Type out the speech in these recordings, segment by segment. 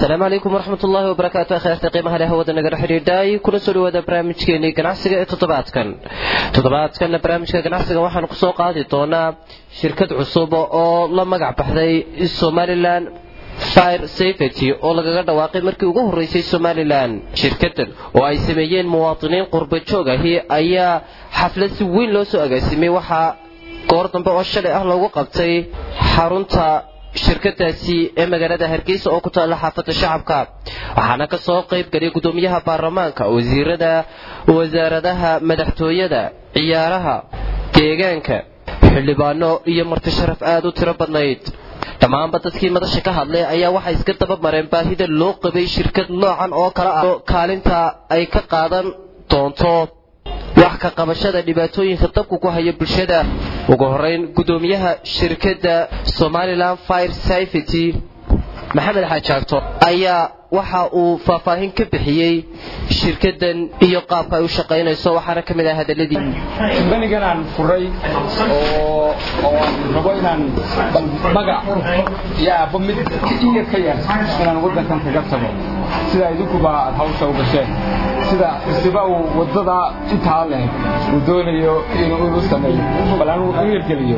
asalaamu calaykum waraxmat ullaahi wabarakaatu kheerta qiimaha leh hawada nagala xidhiidhay kuna soo dhawaada barnaamijkeenii ganacsiga ee toddobaadkan toddobaadkanna barnaamijka ganacsiga waxaan kusoo qaadi doonaa shirkad cusub oo la magac baxday somalilan fire safety oo lagaga dhawaaqay markii ugu horreysay somalilan shirkadan oo ay sameeyeen muwaadiniin qurba joog ahi ayaa xaflad si weyn loo soo agaasimay waxaa goor dambe oo shalay ah loogu qabtay xarunta shirkadaasi ee magaalada hargeysa oo ku taalla xaafadda shacabka waxaana ka soo qayb galay guddoomiyaha baarlamaanka wasiirada wasaaradaha madaxtooyada ciyaaraha deegaanka xildhibaano iyo marti sharaf aad u tiro badnayd dhammaanba dadkii madasha ka hadlay ayaa waxay iska daba mareen baahida loo qabay shirkad noocan oo kale ah kaalinta ay ka qaadan doonto wax ka qabashada dhibaatooyinka dabku ku haya bulshada ugu horeyn guddoomiyaha shirkadda somalilan fire safety maxamed xaajaagto ayaa waxa uu faahfaahin ka bixiyey shirkadan iyo qaabka ay u shaqaynayso waxaana ka mid ah hadaladii banigan aan furay oo aan rabo inaan magac iyo aabbo mid iya ka yar inaan waddankan kaga tago sida idinkuba aad hawsha u gasheen sida isiba uu waddada intaa leh uu doonayo inuu sameeyo bal aan u hirgeliyo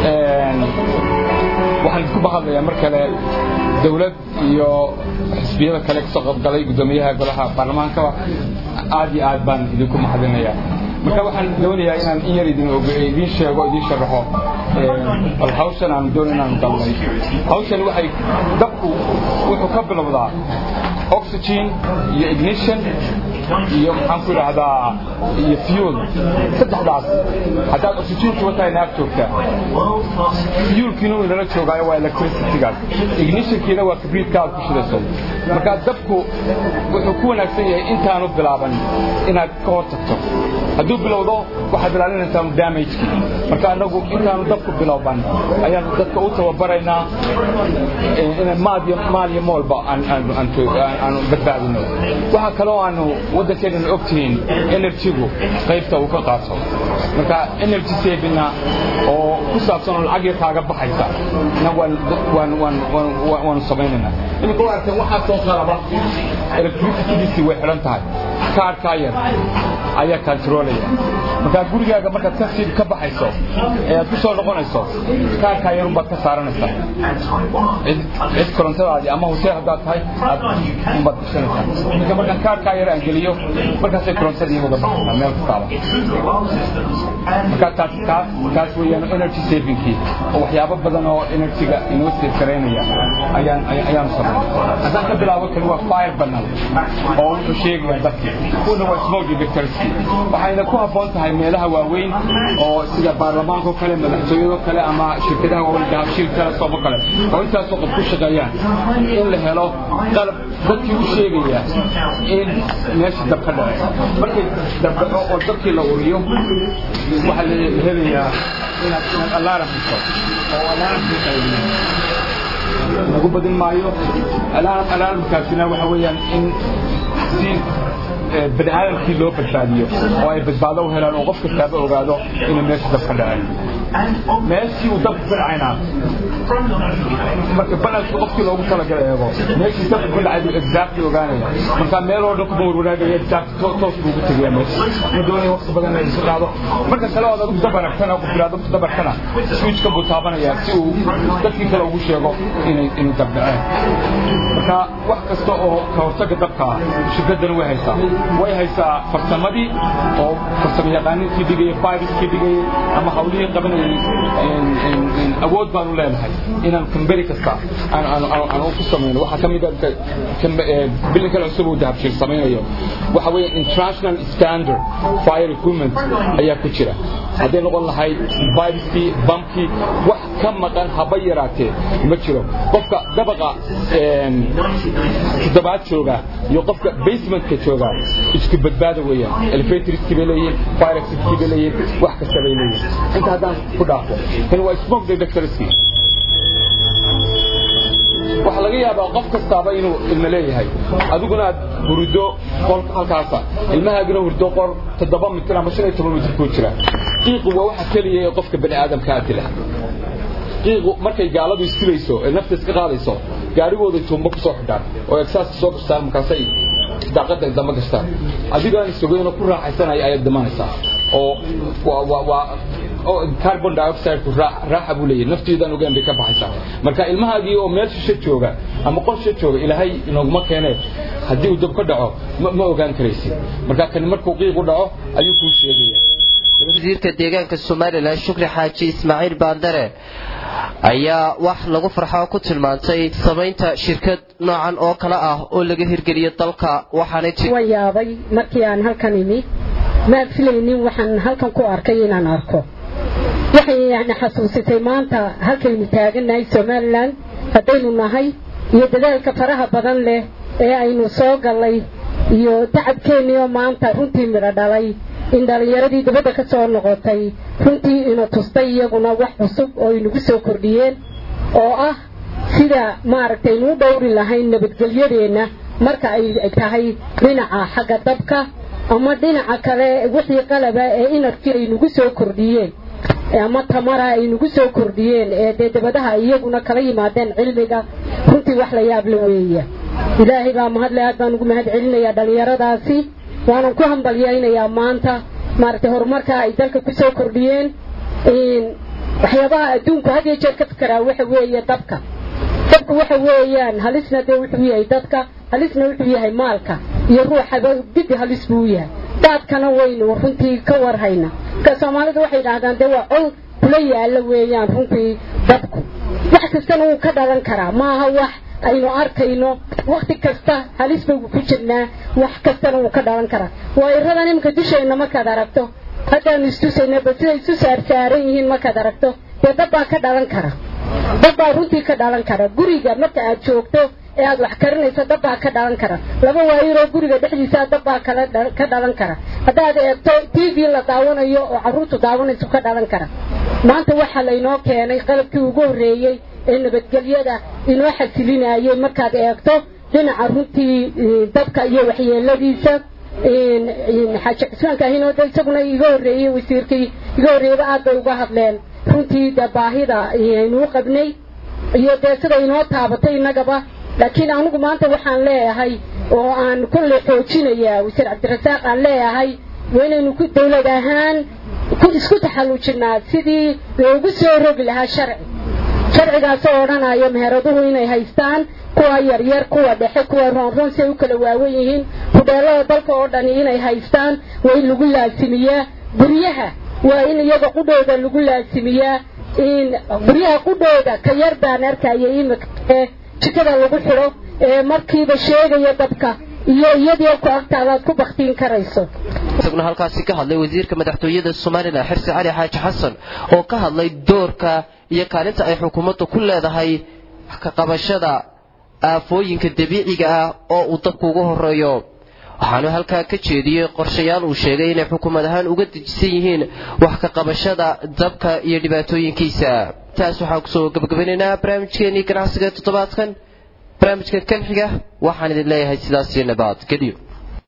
waxaan idinku bahadlayaa mar kale dawlad iyo xisbiyada kale kasoo qaybgalay guddoomiyaha golaha baarlamaankaba aad iyo aad baan idinku mahadinayaa marka waxaan doonayaa inaan in yar idiin sheego idiin sharaxo bal hawshan aan doon inaan galnay hawshan waxay dabku wuxuu ka bilowdaa oxygen iyo ignition iyo maxaan ku idhaahdaa iyo fuel saddexdaas haddaad oxygenki wataa naag joogtaa fuelkiina uu inala joogaayo waa electricitygaas ignitionkiina waa kibriitka aad ku shidayso marka dabku wuxuu ku wanaagsan yahay intaanu bilaaban inaad ka hor tagto hadduu bilowdo waxaad ilaalinaysaa damageki marka anagu intaanu dabku bilowban ayaanu dadka u tababaraynaa inaan maal iyo moolba aanu badbaadino waxaa kaloo aanu waddankeenana og tihiin enerjigu qaybta uu ka qaato marka energy savingna oo ku saabsan oo lacag yar kaaga baxaysa na waanu samaynaynaa iminka u aragteen waxaa soo qalaba electricitydiisii way xidhan tahay kaarkaa yar ayaa kantaroolaya markaa gurigaaga markaad kasii ka baxayso ee aad ku soo noqonayso kaarkaa yarun baad ka saaranaysaa cid korontadaadii ama hotel haddaad tahay aad umbaad gashanaysaa marka markaan kaarkaa yar aan geliyo markaasay korontadii uga baxaysaa meel kastaaba markaa taas taas taas weeyaan energy savingkii oo waxyaabo badan oo energyga inoo save garaynaya ayaan ayaanu sameynay haddaan ka bilaabo kani waa fire banal oo wuxuu sheegaya dadkii kuwana waa smoke detectorskii waxayna ku habboon tahay meelaha waaweyn oo sida baarlamaanka kale madaxtooyado kale ama shirkadaha waaweyn dahabshiil kale soobo kale oo intaasoo qof ku shaqeeyaan in la helo qalab dadkii u sheegaya in meesha dab ka dhace markay dabdhaco oo dadkii la uriyo waxaa la helayaa inaad inaad alaaram dhiso oo alaaramkii qaybiyo lagu badin maayo alaaramkaasina waxa weeyaan in si bani aadamkii loo badbaadiyo oo ay badbaado u helaan oo qof kastaaba ogaado inuu meesha dab ka dhacay meeshii uu dabku ka dhacayna marka banalka qofkii loogu talagala eego meeshii dabku ka dhacay buu exactly ogaanaya marka meel oo dhan kuma warwanaagaya exact toos buu ugu tegaya meesha ma doonaya waqti badan inay isu qaado marka kale ood adigu dab aragtana qof bilaado dab arkana switchka buu taabanaya si uu dadkii kale ugu sheego inay inuu dab dhaceen marka wax kasta oo ka hortaga dabka shirkaddan way haysaa way haysaa farsamadii oo farsamo yaqaaninkii dhigaya firiskii dhigayay ama hawlihii qabanayay awood baanu leenahay inaan kamberi kasta aan ku samayno waxaa ka mid bilin kale cusub uu dahabshir samaynayo waxa weeye international standard fire equipment ayaa ku jira hadday noqon lahayd firiskii bamkii wax ka maqan haba yaraatee ma jiro qofka dabaqa toddobaad jooga iyo qofka basementka jooga isku badbaada weeyaan elevatorskii bay leeyihiin fire exitskii bay leeyihiin wax kasta bay leeyihiin inta haddaan ku dhaafo kan waa smoke detectorskii waxaa laga yaabaa qof kastaaba inuu ilmo leeyahay adiguna aad hurdo qol halkaasa ilmahaagina hurdo qol toddoba mitir ama shan iyo toban mitir kuu jira qiiqu waa waxa keliya ee qofka bani aadamkaa dila qiiqu markay gaaladu istilayso ee nafta iska qaadayso gaarigooday tuumbo kusoo xidhaan oo egsaasta soo gastaan markaasay daaqada damba gastaan adigaan sogeynoo ku raaxaysanaya ayaad dhimanaysaa oo waa carbon dioxide-ku raaxa buu leeyahay naftiidaan ogaan bay ka baxaysaa marka ilmahaagii oo meel shisho jooga ama qol shisho jooga ilaahay inooguma keenee haddii uu dab ka dhaco ma ogaan karaysid marka kani markuu qiiq u dhaco ayuu kuu sheegaya wasiirka deegaanka somalilan shukri xaaji ismaaciil baandare ayaa wax lagu farxo ku tilmaantay samaynta shirkad noocan oo kale ah oo laga hirgeliyo dalka waxaana waa yaabay markii aan halkan imi maan filaynin waxaan halkan ku arkay inaan arko waxay na xasuusitay maanta halkaynu taagannahay somalilan haddaynu nahay iyo dadaalka faraha badan leh ee aynu soo gallay iyo tacabkeennii oo maanta runtii midho dhalay in dhallinyaradii dibadda ka soo noqotay runtii ina tustay iyaguna wax cusub oo inagu soo kordhiyeen oo ah sida maaragtay inuu dhowri lahayn nabadgelyadeenna marka ay tahay dhinaca xagga dabka ama dhinaca kale wixii qalaba ee inarkii ay nagu soo kordhiyeen ama tamara ay nagu soo kordhiyeen ee dee dabadaha iyaguna kala yimaadeen cilmiga runtii wax la yaab la weeya ilaahay baa mahadle aad baan ugu mahad celinayaa dhallinyaradaasi waanan ku hambalyaynayaa maanta maaragtay horumarka ay dalka ku soo kordhiyeen waxyaabaha adduunku had iyo jeer ka fikeraa waxa weeye dabka dabku waxa weeyaan halisna dee wuxuu yahay dadka halisna wuxuu yahay maalka iyo ruuxaba dibbi halis buu yahay daadkana waynu runtii ka warhayna marka soomaalida waxay idhaahdaan dee waa col kula yaalla weeyaan runtii dabku wax kastana wuu ka dhalan karaa maaha wax aynu arkayno wakti kasta halis baygu ku jirnaa wax kastana wuu ka dhalan karaa waayiradan iminka dusheenna markaad aragto haddaanu istusayna bal siday isu saarsaaran yihiin markaad aragto dee dab baa ka dhalan kara dab baa runtii ka dhalan kara guriga marka aad joogto ee aad wax karinayso dab baa ka dhalan kara laba waayiroo guriga dhexdiisa dab baa kala ka dhalan kara haddaad eegto t v la daawanayo oo carruurtu daawanayso ka dhalan kara maanta waxaa laynoo keenay qalabkii ugu horreeyey ee nabadgelyada inoo xasilinayay markaad eegto dhinaca runtii dabka iyo waxyeeladiisa xaaji cismaanka ahinooda isaguna iga horreeyey wasiirkii iga horreeyaba aad bay uga hadleen runtii dee baahida aynuu qabnay iyo dee sida inoo taabatay innagaba laakiin anigu maanta waxaan leeyahay oo aan kulley xoojinayaa wasiir cabdirasaaq aan leeyahay waa inaynu ku dawlad ahaan ku isku taxalluujinaa sidii loogu soo rogi lahaa sharci sharcigaasoo odhanaya meheraduhu inay haystaan kuwa yaryar kuwa dhexe kuwa roonroon si ay u kala waawen yihiin hudheelada dalka oo dhani inay haystaan waa in lagu laasimiyaa guryaha waa in iyaga qudhooda lagu laasimiyaa in guryaha qudhooda ka yar baan arkaya imika ee jikada lagu xidho ee markiiba sheegaya dabka iyo iyadii ku agtaadaad ku baktiin karayso isaguna halkaasi ka hadlay wasiirka madaxtooyada somalilan xirsi cali xaaji xasan oo ka hadlay doorka iyo kaalinta ay xukuumaddu ku leedahay ka qabashada aafooyinka dabiiciga ah oo uu dabku ugu horeeyo waxaanu halkaa ka jeediyey qorshayaal uu sheegay inay xukuumad ahaan uga dejisan yihiin wax ka qabashada dabka iyo dhibaatooyinkiisa taas waxaan kusoo gabagabanaynaa barnaamijkeenii ganacsiga toddobaadkan barnaamijka kan xiga waxaan idin leeyahay sidaas iyo nabaad geliyo